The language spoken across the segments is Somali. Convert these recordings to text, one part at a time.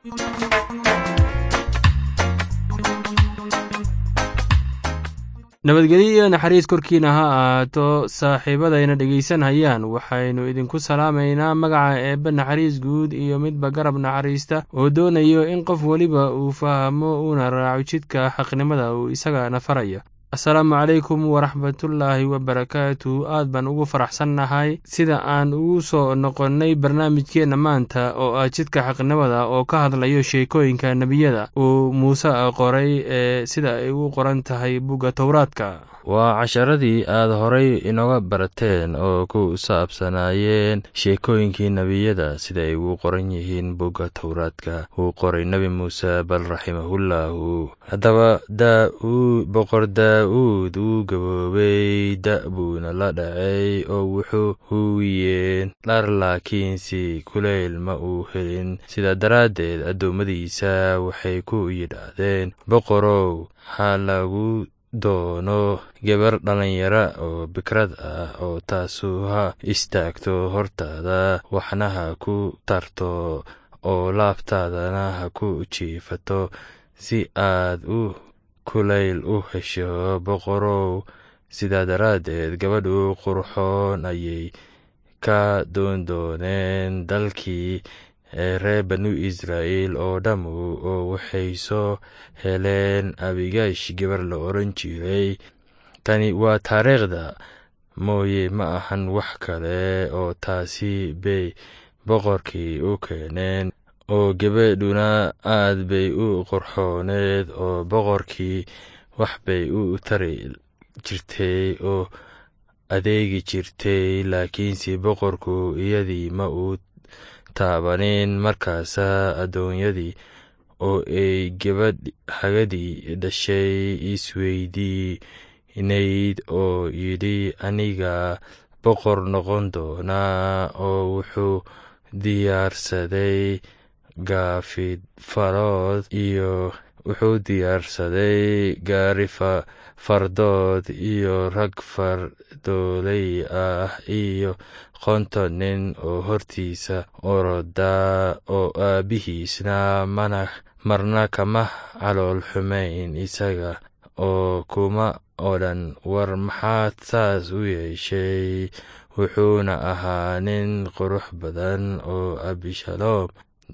nabadgelyo iyo naxariis korkiina ha ahaato saaxiibadayna dhegaysanhayaan waxaynu idinku salaamaynaa magaca eebbe naxariis guud iyo midba garab naxariista oo doonayo in qof weliba uu fahmo uuna raaco jidka xaqnimada uu isagana faraya asalaamu calaykum waraxmatullaahi wabarakaatu aad baan ugu faraxsannahay sida aan ugu soo noqonnay barnaamijkeenna maanta oo ah jidka xaqnimada oo ka hadlayo sheekooyinka nebiyada uu muuse qoray ee sida ay u qoran tahay bugga towraadka waa casharadii aad horay inooga barateen oo ku saabsanaayeen sheekooyinkii nebiyada sida ay ugu qoran yihiin bugga towraadka uu qoray nebi muuse bal raximahullahu haddaba boqor daa'uud wuu gaboobay da' buuna la dhacay oo wuxuu huwiyeen dhar laakiinse kulayl ma uu helin sidaa daraaddeed addoommadiisa waxay ku yidhaahdeen boqorow ha lagu doono gabar dhallinyara oo bikrad ah oo taasu ha istaagto hortaada waxna ha ku tarto oo laabtaadana ha ku jiifato si aad u kulayl u hesho boqorow sidaa daraaddeed gabadhu qurxoon ayay ka doondooneen dalkii ee reer banu israa'iil oo dhammu oo waxay soo heleen abigash gabar la odhan jiray tani waa taariikhda mooye ma ahan wax kale oo taasi bay boqorkii u keeneen oo gabadhuna aad bay u qurxooneed oo boqorkii wax bay u tari jirtay oo adeegi jirtay laakiinse boqorku iyadii ma uu taabanin markaasaa addoonyadii oo ay gabadh hagadii dhashay isweydiinayd oo yidhi aniga boqor noqon doonaa oo wuxuu diyaarsaday gaafidfarood iyo wuxuu diyaarsaday gaari fardood iyo rag fardooley ah iyo konton nin oo hortiisa orodaa oo aabbihiisna mana marna kama calool xumayn isaga oo kuma odhan war maxaad saas u yeeshay wuxuuna ahaa nin qurux badan oo abishaloom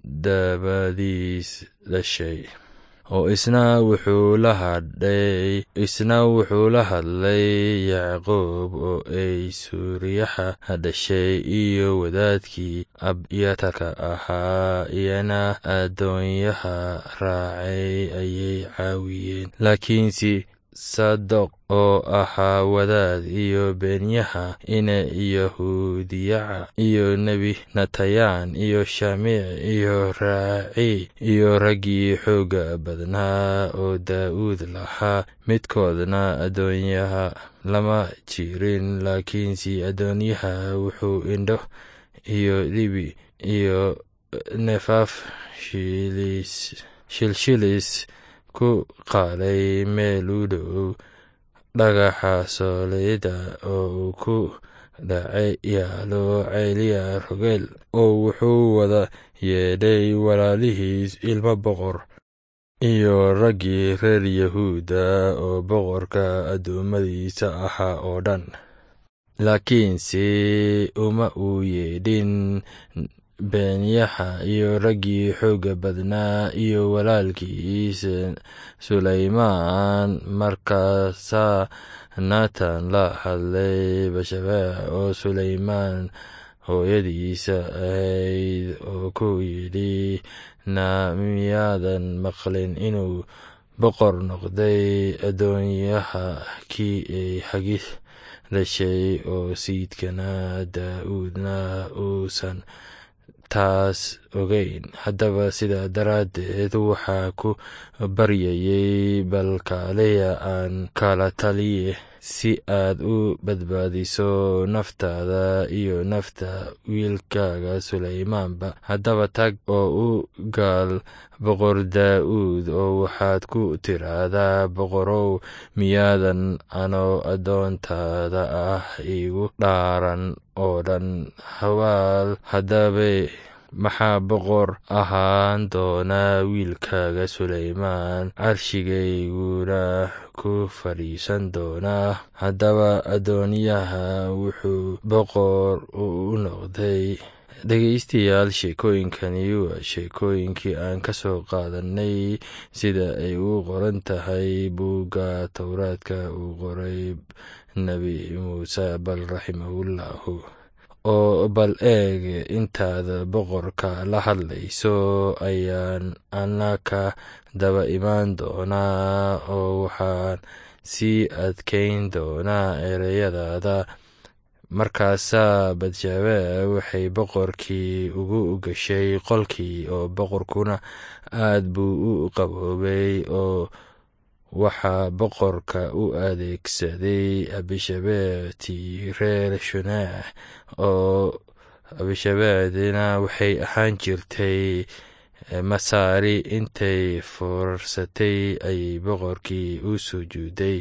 dabadiis dhashay oo isna wuxuu la hadhay isna wuxuu la hadlay yacquub oo ay suuriyaxa dhashay iyo wadaadkii abyatarka ahaa iyana addoonyaha raacay ayay caawiyeen laakiinse sadoq oo ahaa wadaad iyo beenyaha ina yahuudiyaca iyo nebi natayaan iyo shamiic iyo raaci iyo raggii xoogga badnaa oo daa'uud lahaa midkoodna addoonyaha lama jirin laakiinse addoonyaha wuxuu indho iyo dhibi iyo nefaaf shilshilis ku qaalay meel u dhow dhagaxa sooleyda oo uu ku dhacay yaalo ceyliya rogeel oo wuxuu wada yeedhay walaalihiis ilmo boqor iyo raggii reer yahuuda oo boqorka addoommadiisa ahaa oo dhan laakiinse uma uu yeedhin beenyaha iyo raggii xoogga badnaa iyo walaalkiis sulaymaan markaasaa naatan la hadlay bashabeec oo sulaymaan hooyadiisa ahayd oo ku yidhi na miyaadan maqlin inuu boqor noqday addoonyaha kii ay xagis dhashay oo sayidkana daa'uudna uusan taas ogeyn haddaba sidaa daraaddeed waxaa ku baryayay balkaaliya aan kala taliye si aad u badbaadiso naftaada iyo nafta wiilkaaga sulaymaanba haddaba tag oo u gaal boqor daa'uud oo waxaad ku tiraahdaa boqorow miyaadan anoo addoontaada ah igu dhaaran oo dhan hawaal haddaba maxaa boqor ahaan doonaa wiilkaaga suleymaan carshigayguna ku fadhiisan doonaa haddaba addoonyaha wuxuu boqor u noqday dhegaystayaal sheekooyinkani waa sheekooyinkii aan ka soo qaadanay sida ay u qoran tahay buugga towraadka uu qoray nebi muuse bal raximahullahu oo bal eeg intaad boqorka la hadlayso ayaan annaka daba imaan doonaa oo waxaan sii adkayn doonaa ereyadaada markaasaa badshabe waxay boqorkii ugu gashay qolkii oo boqorkuna aad buu u qaboobay oo waxaa boqorka u adeegsaday abishabeetii reer shunaax oo abishabeedina waxay ahaan jirtay masaari intay foorarsatay ayay boqorkii u sujuuday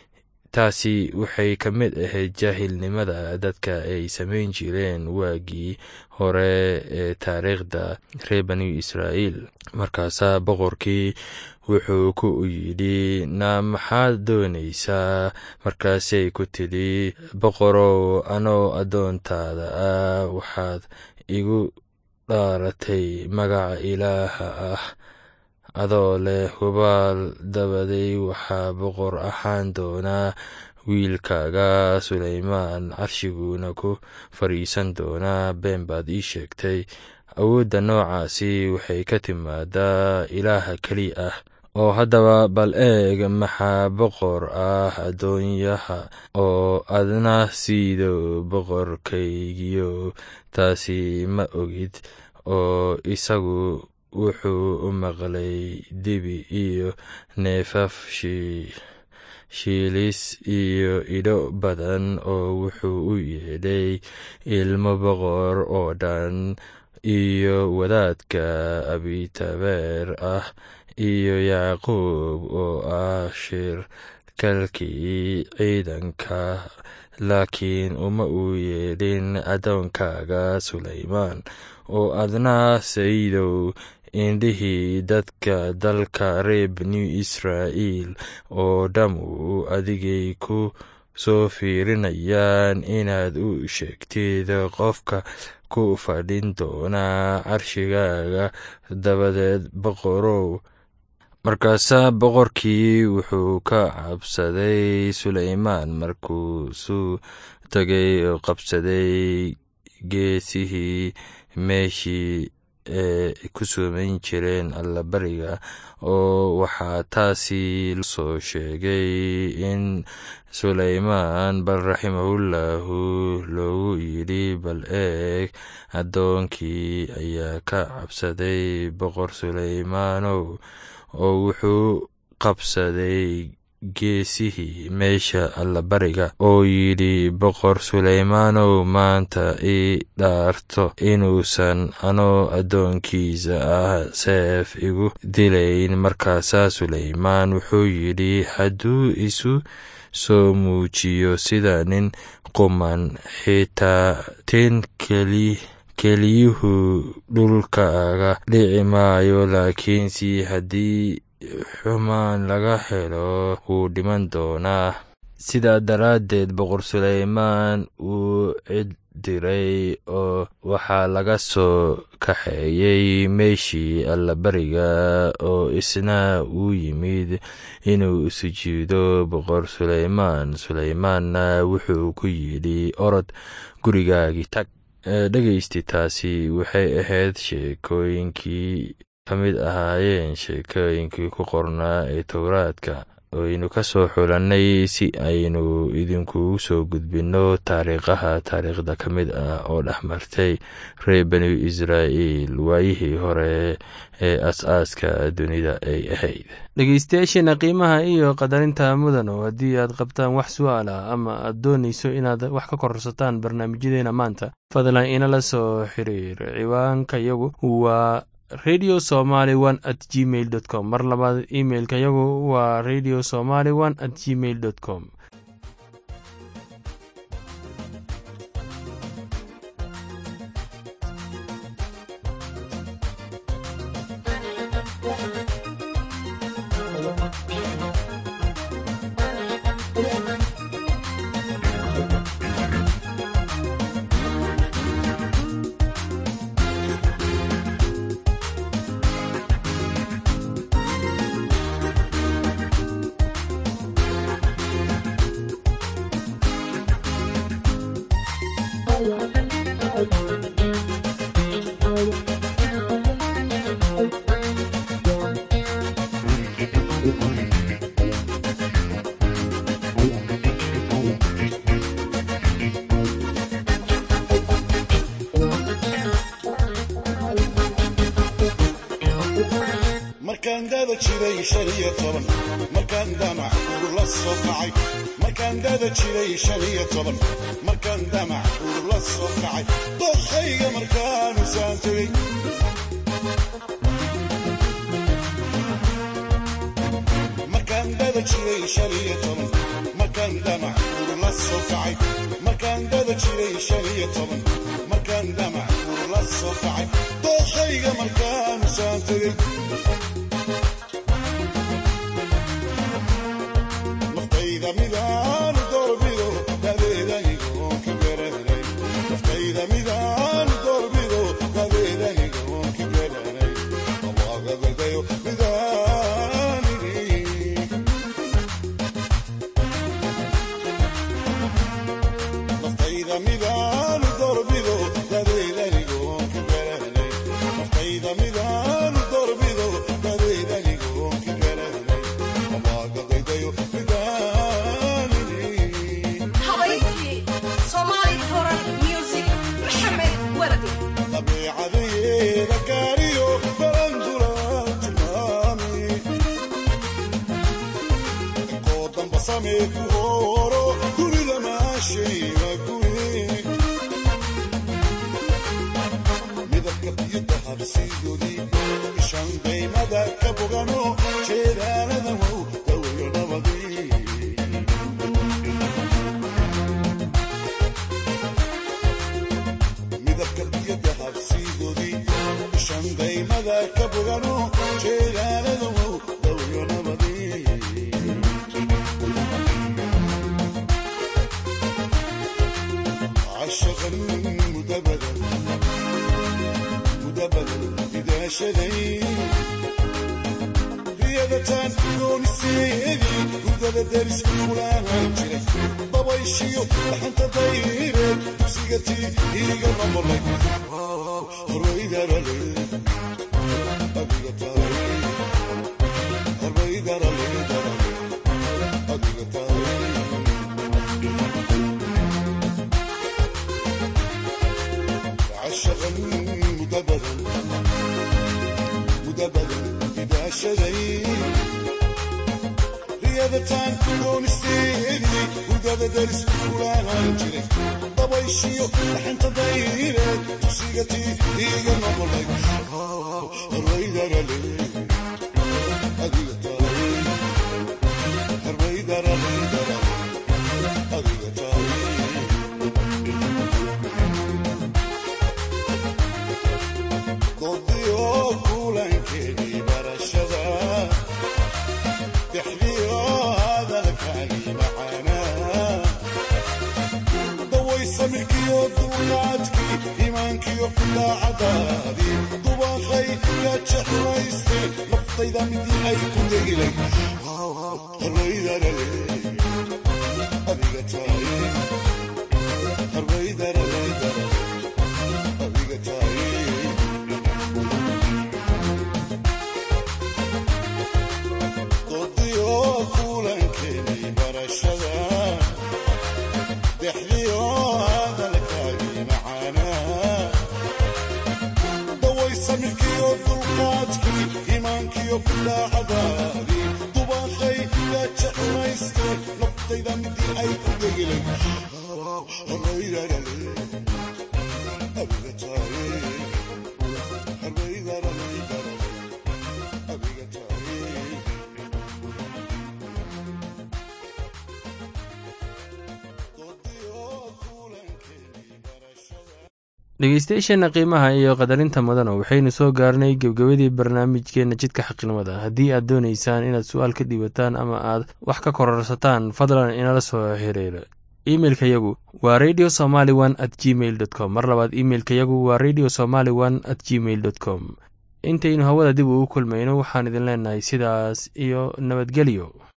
taasi waxay ka mid ahayd jaahilnimada dadka ay samayn jireen waagii hore ee taariikhda reer bani israa'iil markaasaa boqorkii wuxuu ku yidhi na maxaad doonaysaa markaasay ku tidhi boqorow anoo addoontaada ah waxaad igu dhaaratay magaca ilaaha ah adoo leh hubaal dabaday waxaa boqor ahaan doonaa wiilkaaga suleymaan carshiguuna ku fadhiisan doonaa been baad ii sheegtay awoodda noocaasi waxay ka timaadaa ilaaha keli ah oo haddaba bal eeg maxaa boqor ah addoonyaha oo adna siido boqorkaygiyo taasi ma ogid oo isagu wuxuu u maqlay dibi iyo neefaf shiilis iyo idho badan oo wuxuu u yeedhay ilmo boqor oo dhan iyo wadaadka abitabeer ah iyo yacquub oo ah shirkalkii ciidanka laakiin uma uu yeedhin addoonkaaga suleymaan oo adna sayidow indhihii dadka dalka reer bani israa'iil oo dhammu adigay ku soo fiirinayaan inaad u sheegtid qofka ku fadhin doonaa carshigaaga dabadeed boqorow markaasaa boqorkii wuxuu ka cabsaday suleymaan markuusuu tagay oo qabsaday geesihii meeshii ee ku soomayn jireen allabariga oo waxaa taasi soo sheegay in suleymaan bal raximahullahu loogu yidhi bal eeg addoonkii ayaa ka cabsaday boqor suleymaanow oo wuxuu qabsaday geesihii meesha allabariga oo yidhi boqor suleymaanow maanta ii dhaarto inuusan anoo addoonkiisa ah seef igu dilayn markaasaa suleymaan wuxuu yidhi hadduu isu soo muujiyo sida nin quman xitaa tin keli keliyuhu dhulkaaga dhici maayo laakiinse haddii xumaan laga helo wuu dhiman doonaa sidaa daraaddeed boqor suleymaan wuu cid diray oo waxaa laga soo kaxeeyey meeshii allabariga oo isna uu yimid inuu sujuudo boqor suleymaan suleymaanna wuxuu ku yidhi orod gurigaagii tag dhegaysti taasi waxay ahayd sheekooyinkii ka mid ahaayeen sheekooyinkii ku qornaa ee towraadka aynu ka soo xulannay si aynu idinkugu soo gudbinno taariikhaha taariikhda ka mid ah oo dhex martay reer bani israa'iil waayihii hore ee as-aaska dunida ay ahayd dhegeystayaasheena qiimaha iyo qadarinta mudan oo haddii aad qabtaan wax su-aal ah ama aad doonayso inaad wax ka kororsataan barnaamijyadeena maanta fadlan inala soo xiriir ciwaanka yagu waa radio somaly one at gmail dot com mar labaad imailka yagu waa radio somaly one at gmail dot com jiray shan iyo toban markaan damac uur la soo kacay markaan dada jiray shan iyo toban markaan damac uur la soo kacay dookhayga markaanu saan tegey markaan dada jiray shan iyo toban markaan damac uur la soo kacay markaan dada jiray shan iyo toban markaan damac uur la soo kacay dookhayga markaanu saan tegey naftayda midaan doorbido dadeedanigoon ka garanay naftayda midaan doorbido dadeedanigoon ka garanay allagadadayo midaanini naftayda midaan doorbido dadeedanigoon ka garanay naftayda midaan doorbido dadeedanigoon ka garanay allagadadayo midaanini habayntii soomaali horan music maxamed wardi dabeecadeeda gaariyo balandula tilmaami inkoo damba samee ku hooro dunida maashayga guye midabka biyada habsiidoodii ishan daymada ka bogano jeedaalada wow dawayo nabadii midabka biyada habsiidoodii ishan daymada ka bogano jeedaalada wow dawayo nabadii عشقا مدبدا مدبدا إذا شذي riyadataan dooniseedii hurdada daris kulaahan jiray dabayshiyo dhaxanta dayreed dugsiga tii iiga mamulay horbaydarale adiga tahay horbaydarale adiga tahay عشقا مدبدا مدبدا إذا شذي riyadataan doonisteedii hurdada daris kulaahan jiray dabayshiyo dhaxanta dayreed dugsiga tii iiga noqolay harbaydarale adiga tahay harbaydarale adiga tahay doodiyo kulankeedii barashada dexdiyo hadalkaagii macaanaa daway samirkiyo duunaadkii iimaankiyo daacadaadii dubaqay ka jeclayste naftayda midii ay ku degilay harbaydarale adiga tahay harbaydarale adiga tahay doodiyo kulankeenii barashada dexdiyo hadalkaagii macaanaa daway samirkiyo dulqaadkii iimaankiyo daacadaadii dubaqay ka jeclayste naftayda midii ay ku degilay harbaydarale adiga tahay harbaydarale adiga tahay dhegeystayaasheenna qiimaha iyo qadarinta mudana waxaynu soo gaarnay gebgabadii barnaamijkeenna jidka xaqnimada haddii aad doonaysaan inaad su-aal ka dhiibataan ama aad wax ka kororsataan fadlan inala soo xiriira imeilka yagu waa radio somaly one at gmail dot com mar labaad imeilka yagu waa radio somaly one at gmail dot com intaynu hawada dib ugu kulmayno waxaan idin leenahay sidaas iyo nabadgelyo